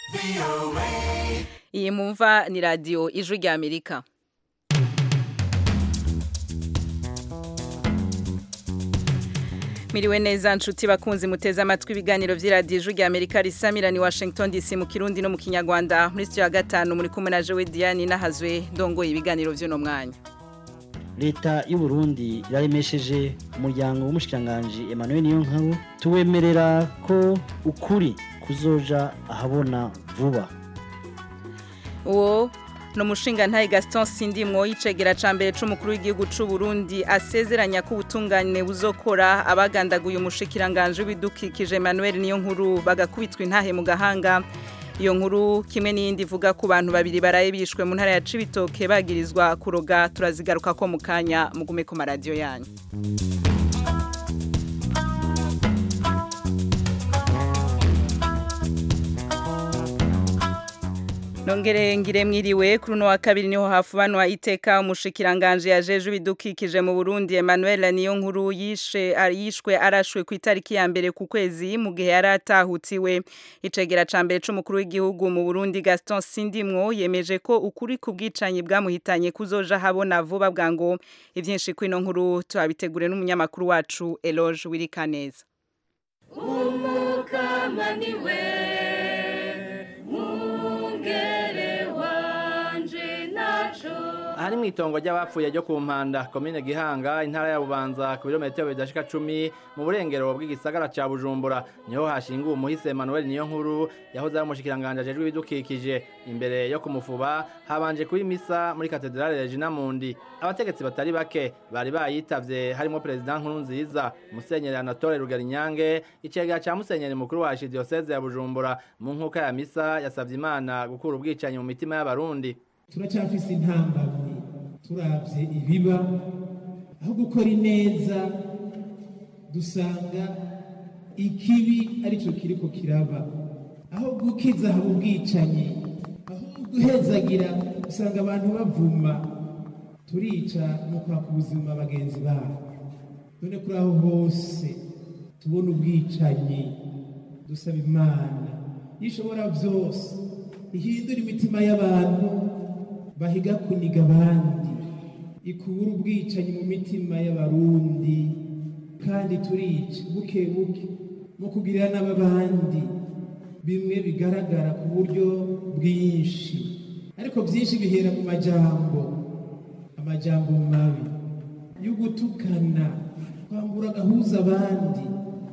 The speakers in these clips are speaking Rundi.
iyi mumva ni radiyo ijwi rya amerika Miriwe neza nshuti bakunzi muteze amatwi ibiganiro vy'iradiyo ijwi rya Amerika risamira ni Washington DC mu Kirundi no mu Kinyarwanda muri studio ya gatanu muri kumwe na Jewe Diane nahazwe ndongoye ibiganiro vy'uno mwanya leta y'u Burundi yaremesheje umuryango w'umushikiranganje Emmanuel Niyonkuru tuwemerera ko ukuri kuzoja ahabona vuba uwo no mushinga ntaye Gaston Sindimwo yicegera ca mbere c'umukuru w'igihugu c'u Burundi asezeranya ko ubutungane buzokora abagandaguye umushikiranganje w'ibidukikije Emmanuel Niyonkuru bagakubitwa intahe mu gahanga iyo nkuru kimwe n'iyindi ivuga ku bantu babiri baraye bishwe mu ntara ya Cibitoke bagirizwa kuroga turazigaruka ko mu kanya mugume ku maradiyo yanyu Nongere ngire mwiriwe kuri uno wa kabiri niho hafubanwa iteka umushikiranganje yajeje ibidukikije mu Burundi Emmanuel Niyonkuru yishe yishwe arashwe ku itariki ya mbere ku kwezi mu gihe yaratahutiwe icegera ca mbere c'umukuru w'igihugu mu Burundi Gaston Sindimwo yemeje ko ukuri kubwicanyi bwamuhitanye kuzoja habona vuba bwango ivyinshi kwino nkuru tuhabitegure n'umunyamakuru wacu Eloge Wirikaneza umukamaniwe aha ni mu itongo ry'abapfuye ryo ku mpanda komine gihanga intara ya bubanza ku birometero bidashika cumi mu burengero bw'igisagara ca bujumbura niho hashinguwe umuhisi emmanuel niyo nkuru yahoze ari umushikiranganje ajejwe ibidukikije imbere yo kumufuba habanje kuba imisa muri katedrale regina mundi abategetsi batari bake bari bayitavye harimo perezida nkuru nziza musenyeri anatole rugarinyange icegera ca musenyeri mukuru wa archdiocese ya bujumbura mu nkuka ya misa yasavye imana gukura ubwicanyi mu mitima y'abarundi turacyafise intambamyi turavye ibiba aho gukora ineza dusanga ikibi arico kiriko kiraba aho gukiza haba ubwicanyi aho guhezagira usanga abantu bavuma turica no kwaka ubuzima bagenzi babo none kuri aho hose tubona ubwicanyi dusaba imana yishobora vyose ihindura imitima y'abantu bahiga kuniga abandi ikubura ubwicanyi mu mitima y'abarundi kandi turica buke buke mu kugirira n'ababandi bimwe bigaragara ku buryo bwinshi ariko byinshi bihera mu majambo amajambo mabi yo gutukana kwambura agahuza abandi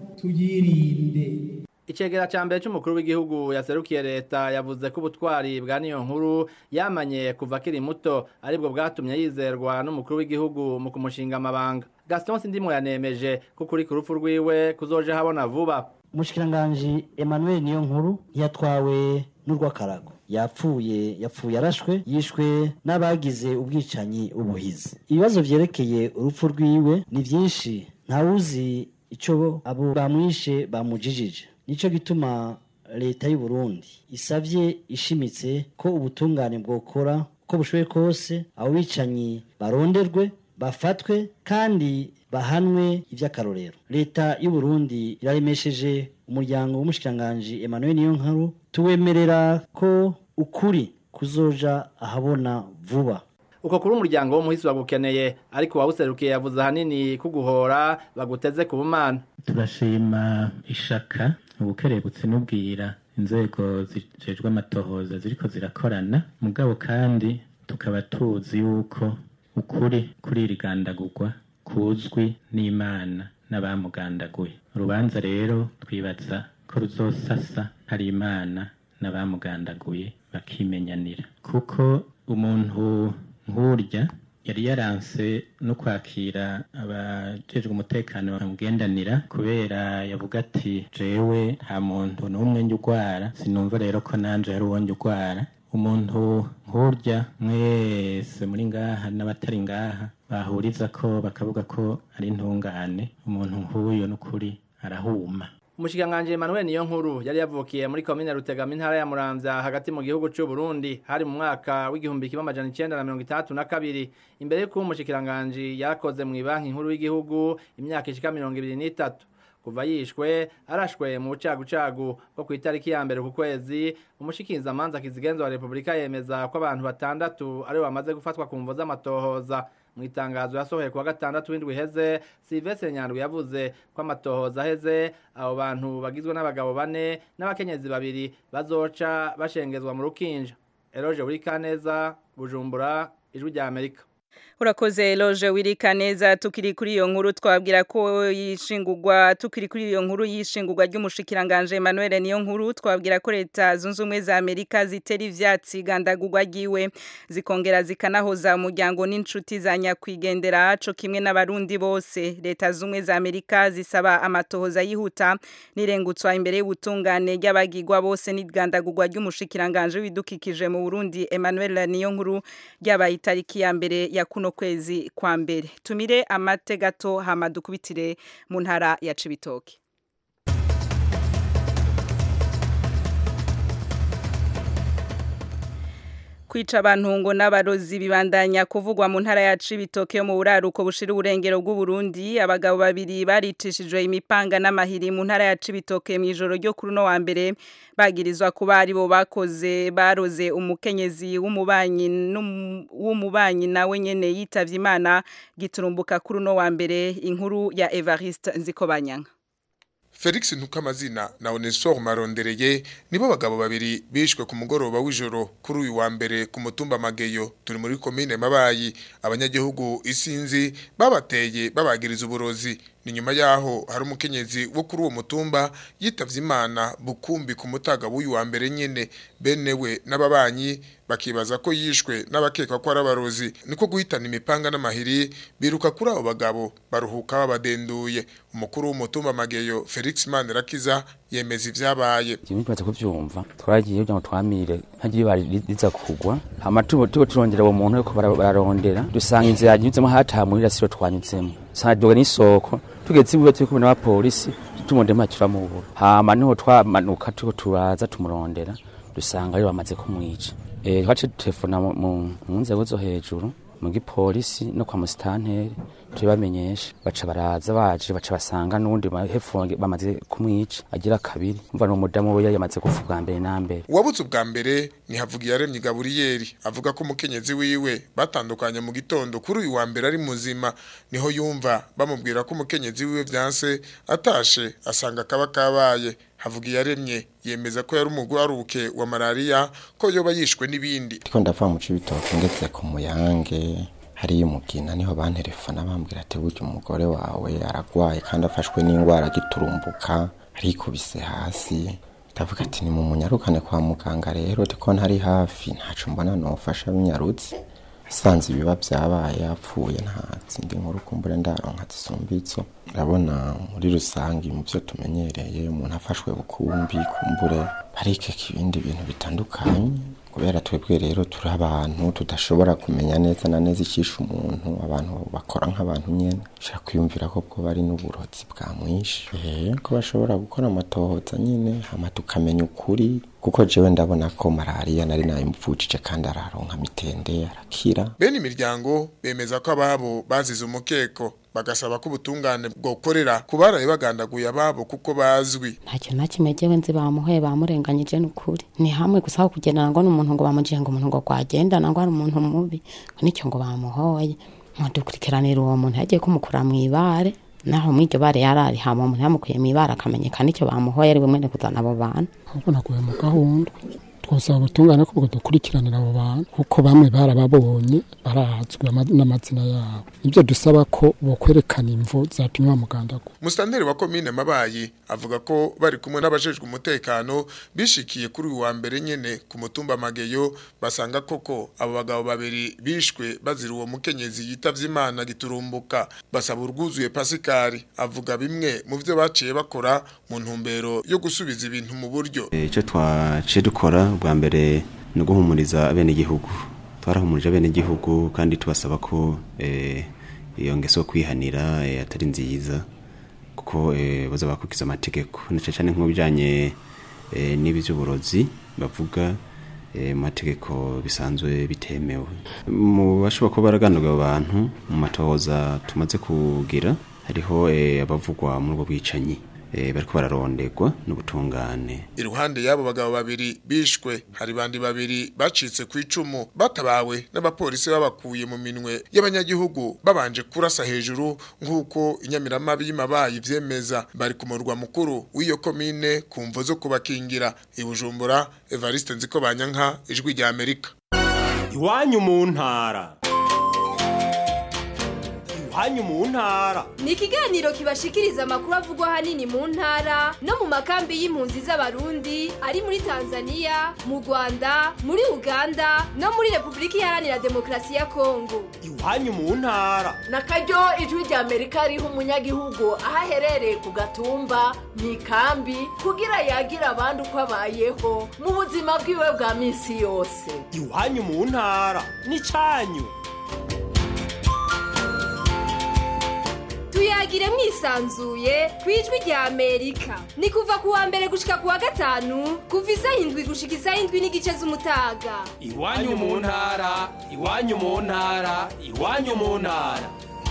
tuyirinde Icegera ca mbere c'umukuru w'igihugu yaserukiye leta yavuze ko ubutwari bwa niyo nkuru yamanye kuva akiri muto aribwo bwatumye yizerwa n'umukuru w'igihugu mu kumushinga amabanga Gaston Sindimo yanemeje ko kuri ku rupfu rwiwe kuzoje habona vuba umushikiranganje Emmanuel Niyonkuru ntiyatwawe n'urw'akarago yapfuye yapfuye arashwe yishwe n'abagize ubwicanyi ubuhizi ibibazo vyerekeye urupfu rwiwe ni vyinshi ntawuzi ico abo bamwishe bamujijije nico gituma leta y'u Burundi isavye ishimitse ko ubutungane bwokora ko bushoboye kose abo bicanyi baronderwe bafatwe kandi bahanwe ivy'akarorero leta y'u Burundi iraremesheje umuryango w'umushikiranganje Emmanuel Niyonkuru tuwemerera ko ukuri kuzoja ahabona vuba uko kuri umuryango w'umuhisi wagukeneye ariko wawuserukiye yavuze ahanini kuguhora baguteze ku bumana turashima ishaka ubukerebutse n'ubwira inzego zijejwe amatohoza ziriko zirakorana mugabo kandi tukaba tuzi yuko ukuri kuri iri gandagurwa kuzwi n'imana n'abamugandaguye urubanza rero twibaza ko ruzosasa hari imana n'abamugandaguye bakimenyanira kuko umuntu nk'urya yari yaranse no kwakira abajejwe umutekano bamugendanira kubera yavuga ati jewe nta muntu n'umwe njya urwara sinumva rero ko nanje hari uwo njya urwara umuntu nk'urya mwese muri ngaha n'abatari ngaha bahuriza ko bakavuga ko ari intungane umuntu nk'uyu n'ukuri arahuma Umushikanganje Emmanuel niyo nkuru yari yavukiye muri commune Rutegama intara ya Muramvya hagati mu gihugu cy'u Burundi hari mu mwaka w'igihumbi kimwe amajana 1932 imbere y'uko umushikiranganje yakoze mu banki nkuru y'igihugu imyaka ishika 23 kuva yishwe arashwe mu bucagucagu bwo ku itariki ya mbere ku kwezi umushikizamanza kizigenzo wa repubulika yemeza ko abantu batandatu aribo bamaze gufatwa ku mvo z'amatohoza mu itangazo yasohoye kuwa gatandatu w'indwi iheze Sylvestre Nyandwi yavuze ko amatohoza aheze abo bantu bagizwe n'abagabo bane n'abakenyezi babiri bazoca bashengezwa mu rukinja Eroge Burikaneza Bujumbura ijwi rya Amerika Urakoze Eloge wirika neza tukiri kuri iyo nkuru twabwira ko yishingurwa tukiri kuri iyo nkuru yishingurwa ry'umushikiranganje Emmanuel niyo nkuru twabwira ko leta zunze ubumwe za Amerika zitera ivyatsi gandagurwa giwe zikongera zikanahoza umuryango n'inshuti za nyakwigendera co kimwe n'abarundi bose leta zunze za Amerika zisaba amatohoza yihuta nirengutswa imbere y'ubutungane ry'abagirwa bose n'igandagurwa ry'umushikiranganje w'idukikije mu Burundi Emmanuel niyo nkuru ryabaye itariki ya mbere ya kuno kwezi kwa mbere tumire amate gato hama dukubitire mu ntara ya Cibitoke kwica abantu ngo n'abarozi bibandanya kuvugwa mu ntara ya Cibitoke yo mu buraruko bushira uburengero bw'u Burundi abagabo babiri baricishijwe imipanga n'amahiri mu ntara ya Cibitoke mu ijoro ryo kuri no wa mbere bagirizwa kuba ari bo bakoze baroze umukenyezi w'umubanyi w'umubanyi nawe nyene yitavye Imana giturumbuka kuri no wa mbere inkuru ya Evariste Nzikobanyanga Felix Ntukamazina na Onesor Marondereye nibo bagabo babiri bishwe ku mugoroba w'ijoro kuri uyu wa mbere ku mutumba Mageyo turi muri commune Mabayi abanyagihugu isinzi babateye babagiriza uburozi ni nyuma yaho hari umukenyezi wo kuri uwo mutumba yitavye Imana bukumbi ku mutaga w'uyu wa mbere nyene benewe n'ababanyi bakibaza ko yishwe n'abakekwa ko ari abarozi niko guhitana imipanga n'amahiri biruka kuri abo bagabo baruhuka babadenduye umukuru w'umutumba Mageyo Felix Manirakiza yemeza ivyabaye Jimmy baza kuvyumva twaragiye kugira ngo twamire ntagiye bari riza kugwa hama tubo tubo turondera uwo muntu ariko bararondera dusanga inzira yanyuzemo hatamurira siro twanyuzemo sadoga n'isoko tugeze ibuye turi kubona abapolisi tumonde mpacura mu buro hama niho twamanuka tuko turaza tumurondera dusanga ari bamaze kumwica eh twace telefona mu nzego zo hejuru mu gipolisi no kwa musitanteri tubamenyesha baca baraza baje baca basanga nundi hepfo bamaze kumwica agira kabiri umva no mudamu we yamaze kuvuga mbere na mbere uwabutse ubwa mbere ni havugiye yaremye Gaburiyeri avuga ko umukenyezi wiwe batandukanye mu gitondo kuri uyu wa mbere ari muzima niho yumva bamubwira ko umukenyezi wiwe vyanse atashe asanga kaba kabaye havugiye yaremye yemeza ko yari umugwaruke wa malaria ko yoba yishwe n'ibindi ndiko ndava mu cibitoke ngeze ku muyange hariyo umugina niho banterefona bambwira ati burya umugore wawe aragwaye kandi afashwe n'indwara giturumbuka arikubise hasi ndavuga ati ni mu munyarukane kwa muganga rero ko ntari hafi ntaco mbona nofasha binyarutse asanze ibiba byabaye yapfuye nta zindi nkuru kumbure ndaronka zisumbitso urabona muri rusange mu byo tumenyereye umuntu afashwe bukumbi kumbure barikeka ibindi bintu bitandukanye kubera twebwe rero turi abantu tudashobora kumenya neza na neza icisha umuntu abantu bakora nk'abantu nyene ushaka kwiyumvira ko bwo bari n'uburozi bwamwishe eh ko bashobora gukora amatohoza nyine hama tukamenya ukuri kuko jewe ndabona ko malaria nari nayimupfujije kandi araronka mitende arakira bene imiryango bemeza ko ababo bazize umukeko bagasaba ko ubutungane bwokorera ku baraye bagandaguye ababo kuko bazwi ntacyo na kimwe jewe nzi bamuhoye bamurenganyije n'ukuri ni hamwe gusa aho kugendana ngo n'umuntu ngo bamujiye ngo umuntu ngo gwagendana ngo ari umuntu mubi ngo nicyo ngo bamuhoye mudukurikiranira uwo muntu yagiye kumukura mu ibare naho muri iryo bare yarari hama umuntu yamukuye mu ibare akamenyekana icyo bamuhoye ari we mwene kuzana abo bantu ahubwo naguye mu gahunda twasaba ubutungane ko dukurikiranira abo bantu kuko bamwe barababonye barazwi n'amazina yabo nibyo dusaba ko bokwerekana imvo zatumye bamugandagura Mustanderi wa komine Mabayi avuga ko bari kumwe n'abajejwe umutekano bishikiye kuri uyu wa mbere nyene ku mutumba Mageyo basanga koko abo bagabo babiri bishwe bazira uwo mukenyezi yitavye Imana giturumbuka basaba urwuzuye Pascal avuga bimwe mu byo baciye bakora mu ntumbero yo gusubiza ibintu mu buryo icyo twaciye dukora bwa mbere ni uguhumuriza abenegihugu twarahumurije abenegihugu kandi tubasaba ko iyo ngeso kwihanira atari nziza kuko baza bakurikiza amategeko ndetse cyane nk'ibijyanye n'ibi by'uburozi bavuga mu mategeko bisanzwe bitemewe mu bashobora kuba baraganirwa abantu mu matohoza tumaze kugira hariho abavugwa muri ubwo bwicanyi eh, bariko bararondegwa n'ubutungane iruhande y'abo bagabo babiri bishwe hari bandi babiri bacitse ku icumu batabawe n'abapolisi babakuye mu minwe y'abanyagihugu babanje kurasa hejuru nk'uko inyamiramabi y'amabayi vyemeza bari ku murwa mukuru w'iyo komine ku mvo zo kubakingira i Bujumbura Evariste Nziko Banyanka ijwi rya Amerika iwanyu mu ntara iwanyu mu ntara ni ikiganiro kibashikiriza amakuru avugwa ahanini mu ntara no mu makambi y'impunzi z'abarundi ari muri tanzania mu rwanda muri uganda no muri repubulika iharanira demokarasi ya kongo iwanyu mu ntara na karyo ijwi rya amerika riha umunyagihugu aho aherereye ku gatumba mu ikambi kugira yagira abandi uko abayeho mu buzima bwiwe bwa minsi yose iwanyu mu ntara n'icyanyu tuyagire mwisanzuye ku ijwi rya amerika ni kuva ku wa mbere gushika ku wa gatanu kuva isaha indwi gushika isaha indwi n'igice z'umutaga iwanyu mu ntara iwanyu mu ntara iwanyu mu ntara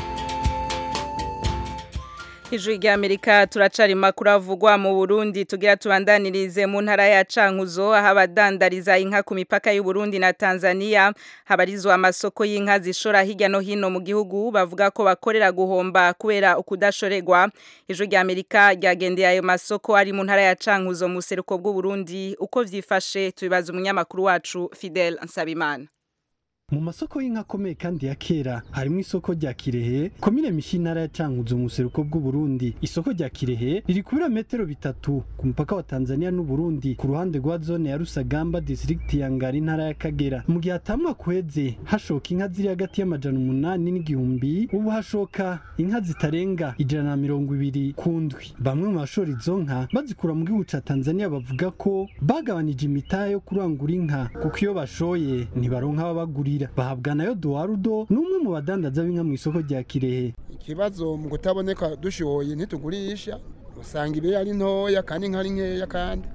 Ijwi rya Amerika turacari makuru avugwa mu Burundi tugira tubandanirize mu ntara ya Cankuzo aho abadandariza inka ku mipaka y'u Burundi na Tanzania habarizwa amasoko y'inka zishora hirya no hino mu gihugu bavuga ko bakorera guhomba kubera ukudashoregwa Ijwi rya Amerika ryagendeye ayo masoko ari mu ntara ya Cankuzo mu seruko bw'u Burundi uko vyifashe tubibaza umunyamakuru wacu Fidel Nsabimana mu masoko y'inka akomeye kandi ya kera harimo isoko rya kirehe komine mishi intara ya cankuzo mu buseruko bw'uburundi isoko rya kirehe riri ku birometero bitatu ku mupaka wa tanzania n'uburundi ku ruhande rwa zone ya rusagamba distrikti ya ngari intara ya kagera mu gihe hatamwa kweze hashoka inka ziri hagati y'amajana umunani n'igihumbi ubu hashoka inka zitarenga ijana na mirongo ibiri ku ndwi bamwe mu bashora izo nka bazikura mu gihugu ca tanzania bavuga ko bagabanije imitahe yo kurangura inka kuko iyo bashoye ntibaronka ababagurira bahabwa nayo duwarudo n'umwe mu badandaza b'inka mu isoko rya kirehe ikibazo mu kutaboneka dushoye ntitugurisha usanga ibe ari ntoya kandi inka ari nkeya kandi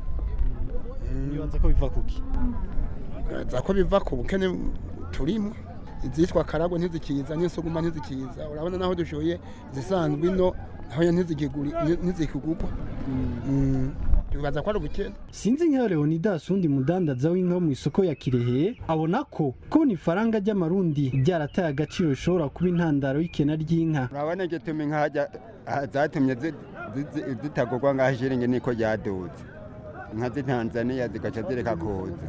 nibaza ko biva kuki za ko biva ku bukene turimo izitwa karago ntizikiza n'insuguma ntizikiza urabona naho dushoye izisanzwe ino naho ntizikigurwa bibaza ko ari ubukene sinzi nka leonidas undi mudandaza w'inka wo mu isoko ya kirehe abona ko kubona ifaranga ry'amarundi ryarataye agaciro rishobora kuba intandaro y'ikena ry'inka urabona igituma inka zatumye zitagurwa ngaho ishiringi niko ryaduze inka z'itanzaniya zigaca zireka kuza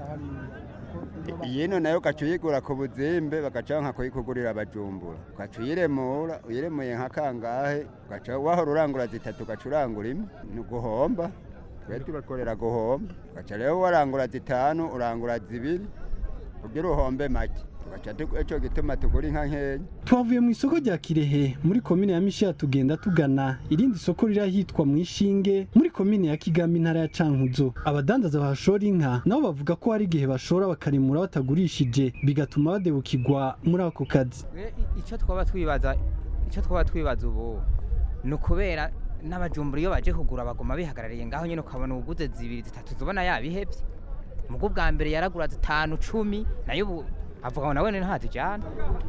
yino nayo ugaca uyigura ku buzimbe bagaca nka kuyikugurira abajumbura ugaca uyiremura uyiremuye nka kangahe ugaca wahora urangura zitatu ugaca urangura imwe ni uguhomba twe turakorera guhomba ugaca rero warangura zitanu urangura zibiri kugira uhombe make icyo gituma tugura inka nkeya twavuye mu isoko rya kirehe muri komine ya mishiya tugenda tugana irindi soko riri ahitwa mu ishinge muri komine ya kigami intara ya cankuzo abadandaza bahashora inka nabo bavuga ko hari igihe bashora bakarimura batagurishije bigatuma badebukirwa muri ako kazi icyo twaba twibaza icyo twaba twibaza ubu ni ukubera n'abajumbura iyo baje kugura baguma bihagarariye ngaho nyine ukabona ubuguze zibiri zitatu zubona yabihebye mubwo bwa mbere yaragura zitanu cumi nayo ubu avuga ngo nawe ntazijyana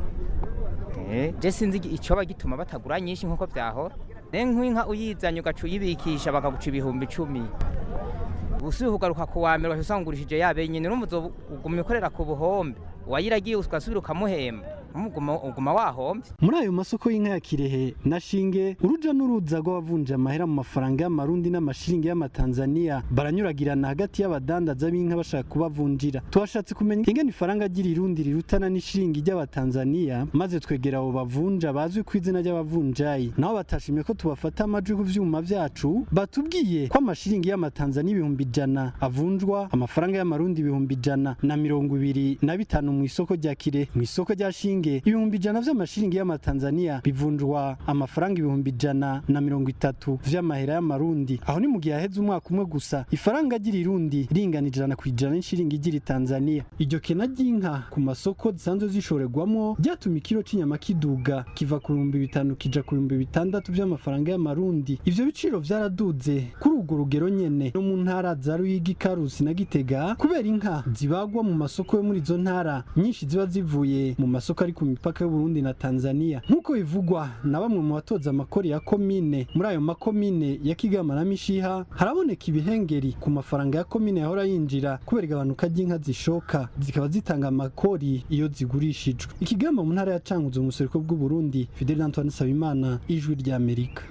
je sinzi icyoba gituma batagura nyinshi nk'uko byahora nk'inka uyizanye ugaca uyibikisha bakaguca ibihumbi icumi ubusubiye kugaruka ku wa mbere usanga ugurishije yabe nyine n'umuzo ugumya ukorera ku buhombe uwayiragiye ugasubira ukamuhemba uguma wahombye muri ayo masoko y'inka ya kirehe na shinge uruja n'uruza rw'abavunja amahera mu mafaranga y'amarundi n'amashiringi y'amatanzaniya baranyuragirana hagati y'abadandaza b'inka bashaka kubavunjira tuhashatse kumenya ingene ifaranga ry'irundi rirutana n'ishiringi ry'abatanzaniya maze twegera abo bavunja bazwi ku izina ry'abavunjayi nabo batashimye ko tubafata amajwi ku vyuma vyacu batubwiye ko amashiringi y'amatanzaniya ibihumbi ijana avunjwa amafaranga y'amarundi ibihumbi ijana na mirongo ibiri na bitanu mu isoko rya kirehe mu isoko rya shinge ibihumbi ijana vy'amashiringi y'amatanzaniya bivunjwa amafaranga ibihumbi ijana na mirongo itatu vy'amahera y'amarundi aho ni mu gihe haheze umwaka umwe gusa ifaranga ry'irundi ringana ijana ku ijana n'ishiringi ry'iri tanzaniya iryo kena ry'inka ku masoko zisanzwe zishorerwamo ryatuma ikiro c'inyama kiduga kiva ku bihumbi bitanu kija ku bihumbi bitandatu vy'amafaranga y'amarundi ivyo biciro vyaraduze kuri urwo rugero nyene no mu ntara za ruyigi karusi na gitega kubera inka zibagwa mu masoko yo muri izo ntara nyinshi ziba zivuye mu masoko ari ari ku mipaka y'uburundi na tanzania nk'uko bivugwa na bamwe mu batoza amakori ya komine muri ayo makomine ya kigama na mishiha haraboneka ibihengeri ku mafaranga ya komine yahora yinjira kubera igabanuka ry'inka zishoka zikaba zitanga amakori iyo zigurishijwe ikigama mu ntara ya canguzo mu buseruko bw'uburundi fidel antoine sabimana ijwi ry'amerika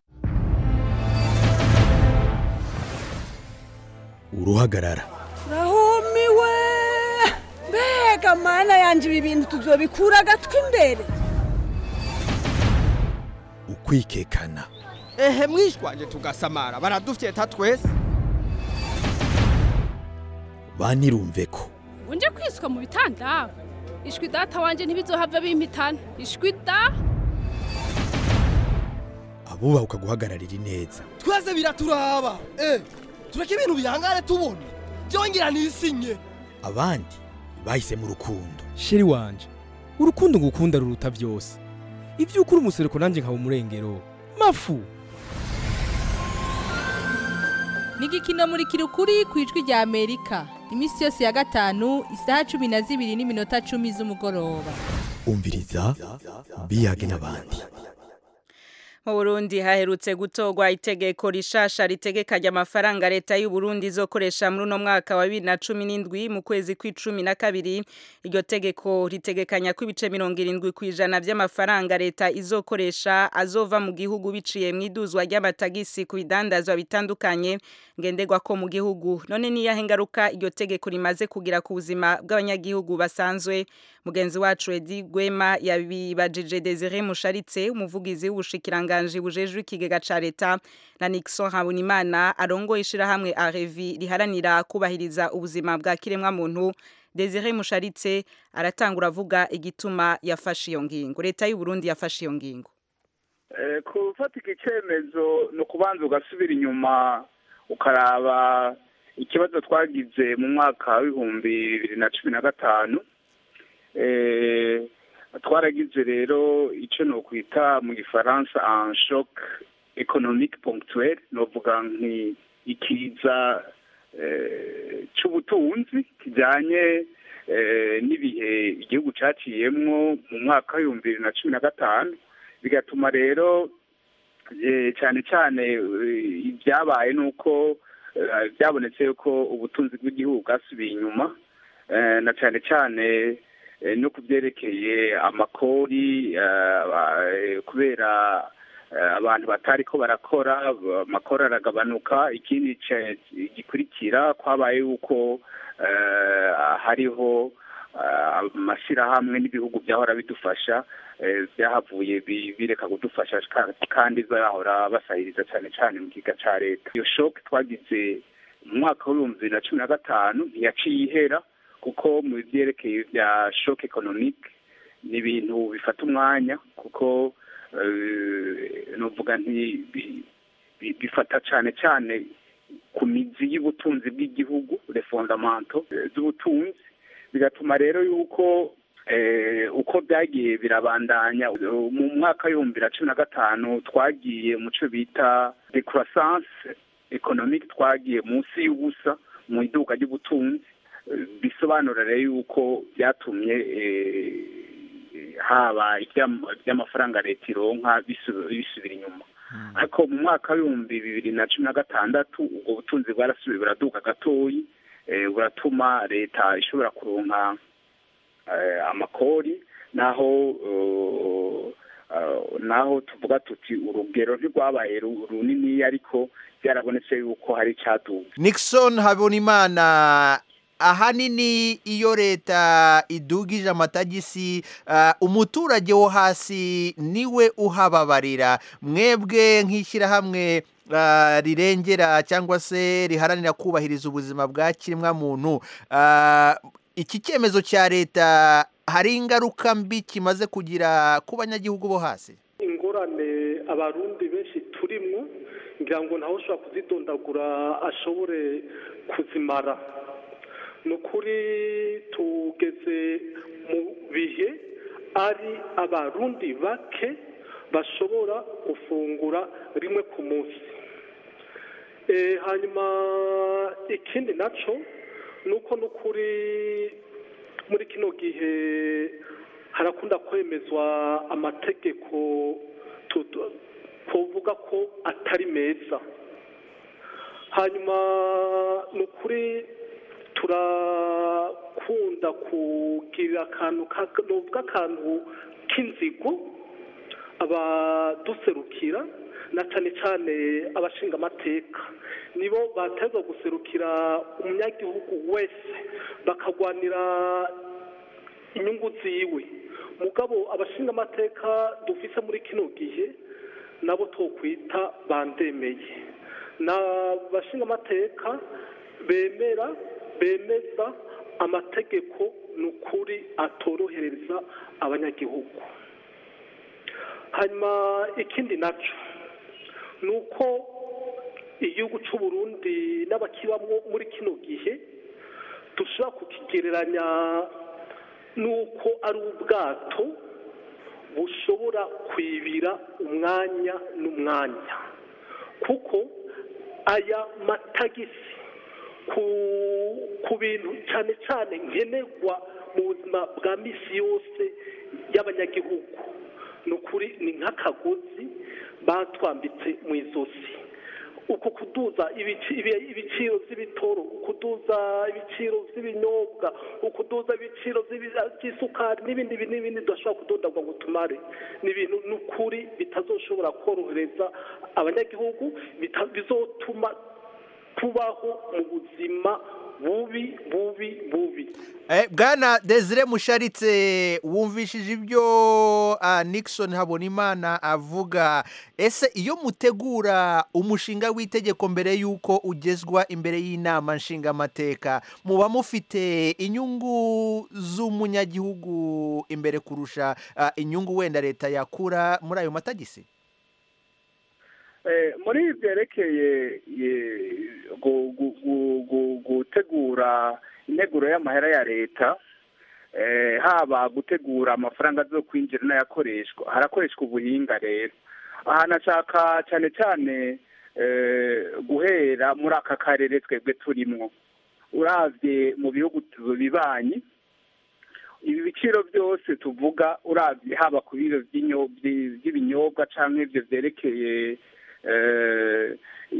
uruhagarara rahumiwe mbega mana yanje ibi bintu tuzobikura agatwi imbere ukwikekana ehe mwishwanje tugasamara baradufyeta twese banirumve ko unje kwiswa mu bitanda ishwi data wanje ntibizohava bimpitana ishwi da abubaha guhagararira ineza twese biraturaba eh tureke ibintu bihangare tubona byongera nisinye abandi bahisemo urukundo sheri wanje urukundo ngukunda ruruta byose ibyo ukuri umusereko nanjye nkaba umurengero mafu ni igikino muri kirukuri ku ijwi rya amerika iminsi yose ya gatanu isaha cumi na zibiri n'iminota cumi z'umugoroba umviriza biyage n'abandi mu Burundi haherutse gutogwa itegeko rishasha ritegekanya amafaranga leta y'u Burundi izokoresha muri uno mwaka wa 2017 mu kwezi kw'icumi na kabiri iryo tegeko ritegekanya ko ibice 70 kwijana by'amafaranga leta izokoresha azova mu gihugu biciye mu iduzwa ry'amatagisi ku bidandazwa bitandukanye ngenderwa ko mu gihugu none niya hengaruka iryo tegeko rimaze kugira ku buzima bw'abanyagihugu basanzwe mugenzi wacu Edi Gwema yabibajije Desire Musharitse umuvugizi w'ubushikiranganje bujejwe ikigega ca leta na Nixon Habunimana arongo ishirahamwe Arevi riharanira kubahiriza ubuzima bwa kiremwa muntu Desire Musharitse aratangura avuga igituma yafashe iyo ngingo leta y'u Burundi yafashe iyo ngingo eh kufatika icemezo no kubanza ugasubira inyuma ukaraba ikibazo twagize mu mwaka w'ibihumbi bibiri na cumi na gatanu twaragize rero icyo ni ukwita mu gifaransa en shock economique ponctuel novuga nki ikiza cy'ubutunzi kijyanye n'ibihe igihugu cyaciyemwo mu mwaka w'ibihumbi bibiri na cumi na gatanu bigatuma rero cyane cyane ibyabaye ni uko byabonetse ko ubutunzi bw'igihugu bwasubiye inyuma na cyane cyane no ku byerekeye amakori kubera abantu batari ko barakora amakori aragabanuka ikindi gikurikira kwabaye yuko hariho amashyirahamwe n'ibihugu byahora bidufasha byahavuye bireka kudufasha kandi zahora basahiriza cyane cyane mu kiga cya leta iyo shoke twagize mu mwaka w'ibihumbi bibiri na cumi na gatanu ntiyaciye ihera kuko mu byerekeye bya shoke economique ni ibintu bifata umwanya kuko nuvuga nti bifata cyane cyane ku mizi y'ubutunzi bw'igihugu refondamento z'ubutunzi bigatuma rero yuko uko byagiye birabandanya mu mwaka w'ibihumbi bibiri na cumi na gatanu twagiye mu cyo bita decroissance economique twagiye munsi y'ubusa mu iduka ry'ubutunzi bisobanura rero yuko byatumye haba iby'amafaranga leta ironka bisubira inyuma ariko mu mwaka w'ibihumbi bibiri na cumi na gatandatu ubwo butunzi bwarasubiye buraduka gatoyi buratuma leta ishobora kuronka amakori naho naho tuvuga tuti urugero ntirwabaye runini ariko byarabonetse yuko hari icyaduka Nixon Habonimana ahanini iyo leta idugije amatagisi umuturage wo hasi niwe uhababarira mwebwe nk'ishyirahamwe rirengera cyangwa se riharanira kubahiriza ubuzima bwa kiremwamuntu iki cyemezo cya leta hari ingaruka mbi kimaze kugira ku banyagihugu bo hasi ingorane abarundi benshi turimo ngira ngo ntawe ushobora kuzidondagura ashobore kuzimara ni ukuri tugeze mu bihe ari abarundi bake bashobora gufungura rimwe ku munsi hanyuma ikindi nacyo ni uko n'ukuri muri kino gihe harakunda kwemezwa amategeko tu- twovuga ko atari meza hanyuma ni ukuri turakunda kugira akantu ka- novuga akantu k'inzigo abaduserukira na cyane cyane abashinga amateka nibo bateza guserukira umunyagihugu wese bakagwanira inyungu ziwe mugabo abashinga amateka dufise muri kino gihe nabo twokwita bandemeye ni abashinga amateka bemera bemeza amategeko ni ukuri atorohereza abanyagihugu hanyuma ikindi nacyo ni uko igihugu cy'u Burundi n'abakibamo muri kino gihe dushobora kukigereranya n'uko ari ubwato bushobora kwibira umwanya n'umwanya kuko aya matagisi ku ku bintu cyane cyane nkenerwa mu buzima bwa misi yose y'abanyagihugu ni ukuri ni nk'akagozi batwambitse mu izosi uku kuduza ibici- ibi- ibiciro by'ibitoro ukuduza ibiciro by'ibinyobwa ukuduza ibiciro by'ibi- by'isukari n'ibindi bi- n'ibindi tudashobora kudodagwa ngo tumare ni ibintu n'ukuri bitazoshobora korohereza abanyagihugu bita- bizotuma tubaho mu buzima bubi bubi bubi Eh, bwana desire musharitse wumvishije ibyo ah, nixon habonimana avuga ese iyo mutegura umushinga w'itegeko mbere y'uko ugezwa imbere y'inama nshingamateka muba mufite inyungu z'umunyagihugu imbere kurusha ah, inyungu wenda leta yakura muri ayo matagisi Eh, muri ibi byerekeye ye- gu- gu- gu- gu- gutegura integuro y'amahera ya leta eh, haba gutegura amafaranga zo kwinjira n'ayakoreshwa harakoreshwa ubuhinga rero aha nashaka cyane cyane eh, guhera muri aka karere twebwe turimwo uravye mu bihugu tu- bibanyi ibi biciro byose tuvuga uravye haba ku biro by'inyo- by- by'ibinyobwa canke ivyo vyerekeye eh,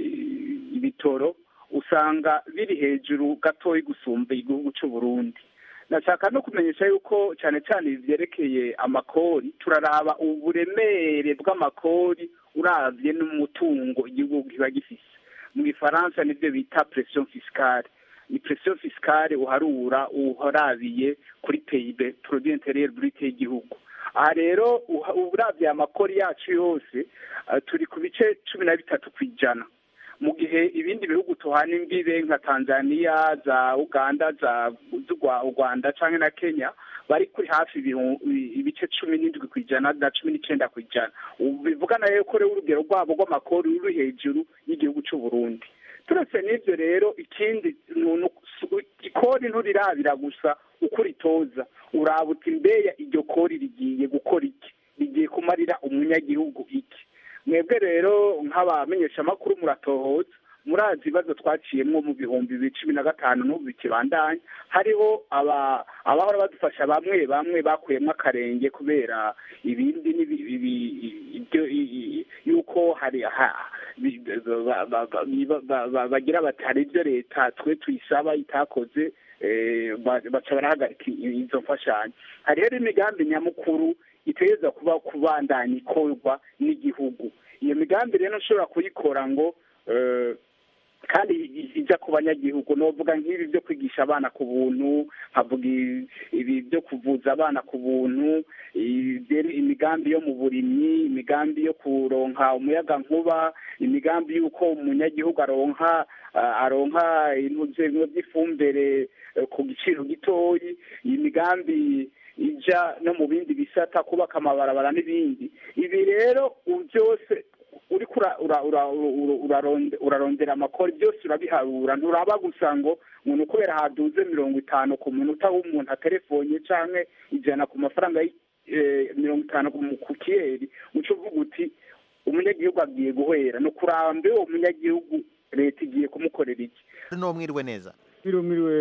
i- ibitoro usanga biri hejuru gatoyi gusumba igihugu c'u Burundi nashaka no kumenyesha yuko cyane cyane ibi vyerekeye amakori turaraba uburemere bw'amakori uravye n'umutungo igihugu kiba gifise mu gifaransa nivyo bita pression fiscale ni pression fiscale uharura uharabiye kuri PIB produit intérieur brut y'igihugu aha rero uha- uravye amakori yacu yose eh, turi ku bice cumi na bitatu ku ijana mu gihe ibindi bihugu tuhana imbibe nka tanzania za uganda za z'u Rwa- u rwanda canke na kenya bari kuri hafi ibihu- i- ibice cumi n'indwi ku ijana na cumi n'icenda ku ijana ubu bivugana rero ko rero urugero rwabo rw'amakori ruri hejuru y'igihugu c'u burundi turetse n'ivyo rero ikindi nu- nu- su- ikori nturirabira gusa uko uritoza uraba uti mbeya iryo kori rigiye gukora iki rigiye kumarira umunyagihugu iki mwebwe rero nk'abamenyeshamakuru muratohoza murazi ibibazo twaciyemwo mu bihumbi bibiri cumi na gatanu n'ubu bikibandanya hariho aba abahora badufasha bamwe bamwe bakuyemo akarenge kubera ibindi n'ibi- ibi- ibyo i- i- yuko hari ha- bi- ba- ba- ba- ba- ba- ba- bagira bati hari ibyo leta twe tuyisaba itakoze eh, ba- baca barahagarika i- izo mfashanyo hari rero imigambi nyamukuru itegereza kuba kubandanya ikorwa n'igihugu iyo migambi rero ntushobora kuyikora ngo eh, kandi i- ijya ku banyagihugu novuga nk'ibi byo kwigisha abana ku buntu nkavuga i- ibi byo kuvuza abana ku buntu ibye- imigambi yo mu burimyi imigambi yo kuronka umuyaga nkuba imigambi y'uko umunyagihugu aronka ah, aronka intuzengo by'ifumbire eh, ku giciro gitoyi iyi migambi ija no mu bindi bisata kubaka amabarabara n'ibindi ibi rero u- byose uriko ura- ura- ura- ura- uraronde- urarondera amakori byose urabiharura nturaba gusa ngo umuntu kubera haduze mirongo itanu ku munota w'umuntu atelefonye canke ijana ku mafaranga y- eh, mirongo itanu ku- ku kiyeri uca uvuga uti umunyagihugu agiye guhera ni ukurambe uwo munyagihugu leta igiye kumukorera iki no mwiriwe neza Mwiriwe mwiriwe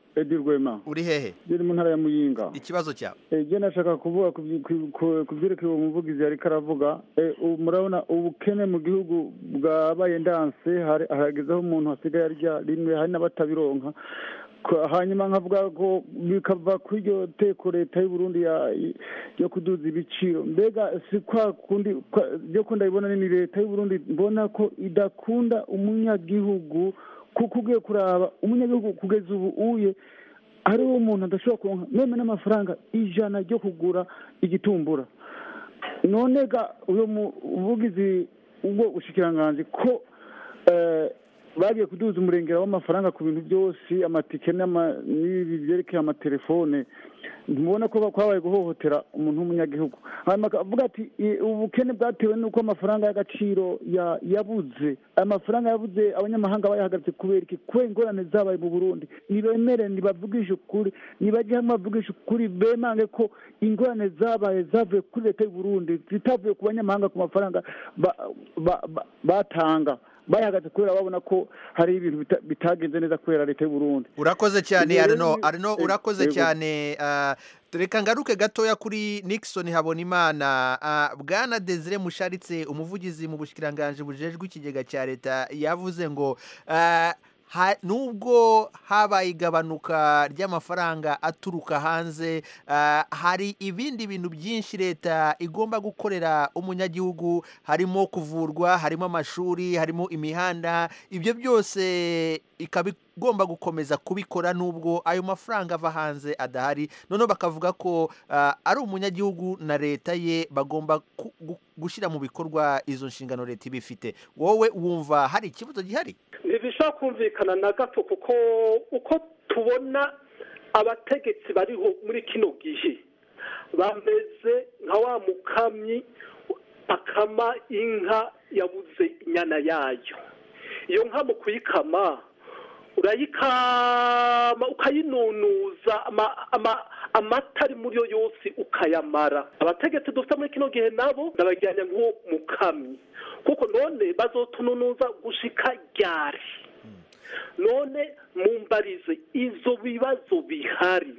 edi rwema uri hehe iri mu ntara ya muyinga ikibazo cyawe je nashaka kuvuga ku byi- ku- ku- ku byerekeye uwo muvugizi yariko aravuga Eh, ubu murabona ubukene mu gihugu bwabaye ndanse hari- haragezeho umuntu hasigaye arya rimwe hari n'abatabironka Ko- hanyuma nkavuga ko bikava kuri iryo teko leta y'u Burundi ya- yo kuduza ibiciro mbega si kwa kundi kwa- ryo ko ndabibona ni leta y'u Burundi mbona ko idakunda umunyagihugu kuko ugiye kuraba umunyagihugu kugeza ubu uye hariho umuntu adashobora kuronka meme n'amafaranga ijana ryo kugura igitumbura none ga uyo muvugizi ubwo bushikiranganji ko eh, bagiye kuduza umurengera w'amafaranga ku bintu byose amatike n'ama- n'ibi byerekeye amatelefone ntibona ko kwabaye guhohotera umuntu w'umunyagihugu hanyuma akavuga ati "I- ubukene bwatewe n'uko amafaranga y'agaciro ya- yabuze amafaranga yabuze abanyamahanga bayahagaritse kubera iki kubera ingorane zabaye mu burundi nibemere nibavugishe ukuri nibajye hamwe bavugishe ukuri bemange ko ingorane zabaye zavuye kuri leta y'u burundi zitavuye ku banyamahanga ku mafaranga ba- ba- ba- batanga bayahagaze kubera babona ko hari ibintu bita- bitagenze neza kubera leta y'u burundi urakoze cyane Rero arno ni- arno eh, urakoze yego. cyane ah, reka ngaruke gatoya kuri nixon habonimana Ah, bwana desire musharitse umuvugizi mu bushikiranganje bujejwe ikigega cya leta yavuze ngo ah, ha- nubwo habaye igabanuka ry'amafaranga aturuka hanze ah, hari ibindi bintu byinshi leta igomba gukorera umunyagihugu harimo kuvurwa harimo amashuri harimo imihanda ibyo byose ikaba igomba gukomeza kubikora nubwo ayo mafaranga ava hanze adahari noneho bakavuga ko ah, ari umunyagihugu na leta ye bagomba ku- gu- gushyira mu bikorwa izo nshingano leta iba ifite wowe wumva hari ikibazo gihari ntibishobora kumvikana na gato kuko uko tubona abategetsi bariho muri kino gihe bameze nka wa mukamyi akama inka yabuze inyana yayo iyo nka mu kuyikama urayikama ukayinunuza ama- ama- amata ari muri yo yose ukayamara abategetsi dufite muri kino gihe nabo ndabajyanye nk'uwo mukamyi kuko none bazotununuza gushika ryari none mumbarize izo bibazo bihari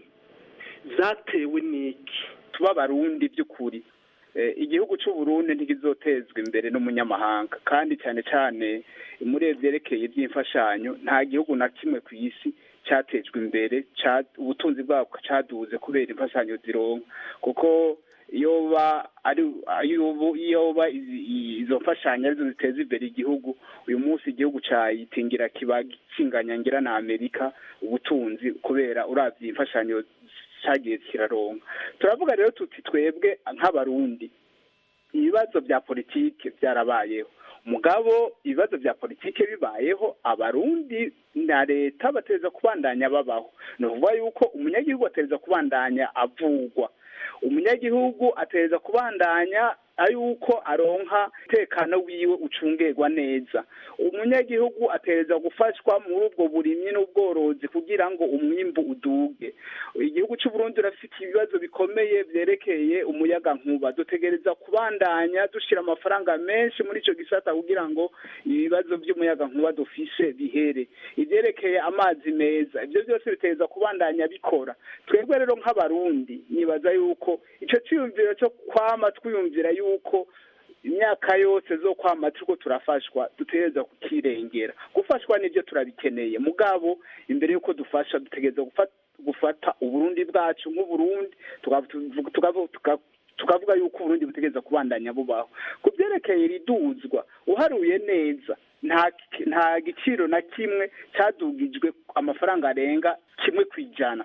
zatewe n'iki tuba abarundi by'ukuri Eh, igihugu cy'u Burundi ntigizotezwa imbere n'umunyamahanga kandi cyane cyane muri byerekeye iby'imfashanyo nta gihugu na kimwe ku isi cyatejwe imbere ca- ubutunzi bwabwo cyaduze kubera imfashanyo zironka kuko iyo ba ari iyo bu- iyo ba izi- i- izo mfashanyo arizo ziteza imbere igihugu uyu munsi igihugu cyayitingira kiba kinganyangira na Amerika ubutunzi kubera uravye imfashanyo cyagiye kiraronka turavuga rero tuti twebwe nk'abarundi ibibazo bya politike byarabayeho mugabo ibibazo bya politike bibayeho abarundi na leta bateza kubandanya babaho ni ukuvuga yuko umunyagihugu ateza kubandanya avugwa umunyagihugu ateza kubandanya ayuko aronka umutekano wiwe ucungerwa neza umunyagihugu ateza gufashwa muri ubwo burimyi n'ubworozi kugira ngo umwimbu uduge igihugu cy'u Burundi urafite ibibazo bikomeye byerekeye umuyaga nkuba dutegereza kubandanya dushyira amafaranga menshi muri icyo gisata kugira ngo ibibazo by'umuyaga nkuba dufise bihere ibyerekeye amazi meza ibyo byose biteza kubandanya bikora twebwe rero nk'abarundi nibaza yuko icyo cyiyumviro cyo kwama twiyumvira yuko imyaka yose zo kwama turiko turafashwa dutegereza kukirengera gufashwa nibyo turabikeneye mugabo imbere yuko dufasha dutegereza gufata gufata uburundi bwacu nk'uburundi tukavu- tukavu- tuka- tukavuga yuko uburundi butegereza kubandanya bubaho ku byerekeye riduzwa uharuye neza nta nta giciro na kimwe cyadugijwe amafaranga arenga kimwe ku ijana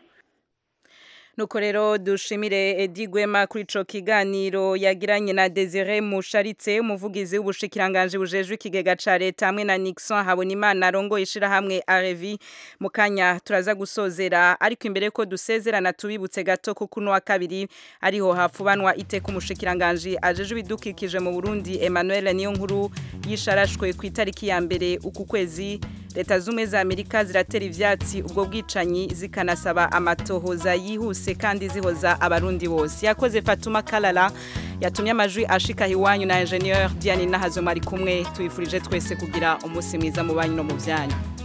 Nuko rero dushimire Edi Gwema kuri ico kiganiro yagiranye na Desire Musharitse umuvugizi w'ubushikiranganje bujejwe ikigega ca leta hamwe na Nixon Habonimana arongo ishira hamwe Arevi mukanya turaza gusozera ariko imbere ko dusezerana tubibutse gato ko kuno wa kabiri ariho hafubanwa iteka umushikiranganje ajejwe ibidukikije mu Burundi Emmanuel Niyonkuru yisharashwe ku itariki ya mbere uku kwezi leta zumwe za Amerika ziratera ivyatsi ubwo bwicanyi zikanasaba amatohoza yihuse kandi zihoza abarundi bose yakoze Fatuma Kalala yatumye amajwi ashika hiwanyu na ingenieur Diane Nahazo mari kumwe tuyifurije twese kugira umunsi mwiza mu banyu no mu vyanyu